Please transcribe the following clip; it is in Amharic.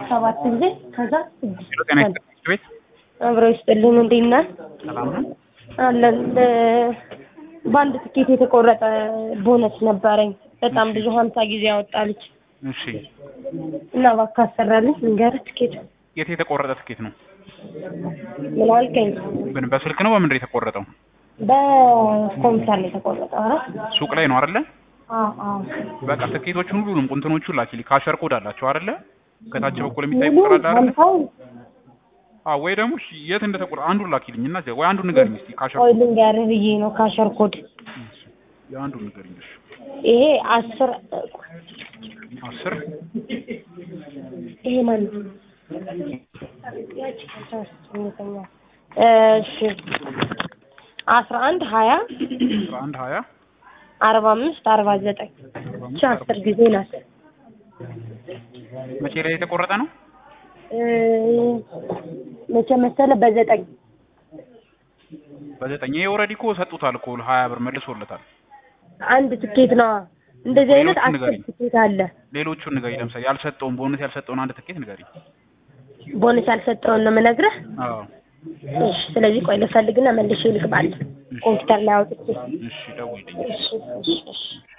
ሰባት ጊዜ ከዛ ስድስት ሄሎ ጤና ይስጥልኝ ትምህርት ቤት አብረው ይስጥልን። እንዴት ነህ? ሰላም ነው? አለን። ለ- በአንድ ትኬት የተቆረጠ ቦነስ ነበረኝ። በጣም ብዙ ሀምሳ ጊዜ ያወጣልች እሺ እና እባክህ አሰራልኝ ንገር ትኬት የት የተቆረጠ ትኬት ነው? ምን አልከኝ? ምን በስልክ ነው በምንድን ነው የተቆረጠው? በኮምፒውተር ላይ የተቆረጠ ኧረ ሱቅ ላይ ነው አይደለ? አዎ አዎ በቃ ትኬቶቹን ሁሉንም ቁንትኖቹን ላኪልኝ። ካሸር ኮድ አላቸው አይደለ? ከታች በኩል የሚታይ ሙሉ ቁጥር አለ አይደለ? ሀምሳው አዎ ወይ ደግሞ እሺ፣ የት እንደተቆረጠ አንዱን ላኪልኝ እና ወይ አንዱን ንገሪኝ እስኪ ካሸር ቆይ ልንገርህ ብዬ ነው ካሸር ኮድ የአንዱን ንገሪኝ እሺ። ይሄ አስር አስር ይሄ ማን ነው? እሺ አስራ አንድ ሀያ አስራ አንድ ሀያ አርባ አምስት አርባ ዘጠኝ እቺ አስር ጊዜ ናት። መቼ ላይ የተቆረጠ ነው? እ መቼ መሰለህ? በዘጠኝ በዘጠኝ ይሄ ኦልሬዲ እኮ ሰጡታል እኮ ሀያ ብር መልሶለታል። አንድ ትኬት ነው። እንደዚህ አይነት ሌሎቹን አስር ንገሪኝ። ትኬት አለ። ሌሎቹን ንገሪኝ። ለምሳሌ ያልሰጠውን ቦነስ ያልሰጠውን አንድ ትኬት ንገሪኝ። ቦነስ ያልሰጠውን ነው የምነግርህ። አዎ እሺ ስለዚህ ቆይ ልፈልግና መልሼ ልግባለሁ ኮምፒውተር ላይ አውጥቼ። እሺ ደውይልኝ። እሺ እሺ እሺ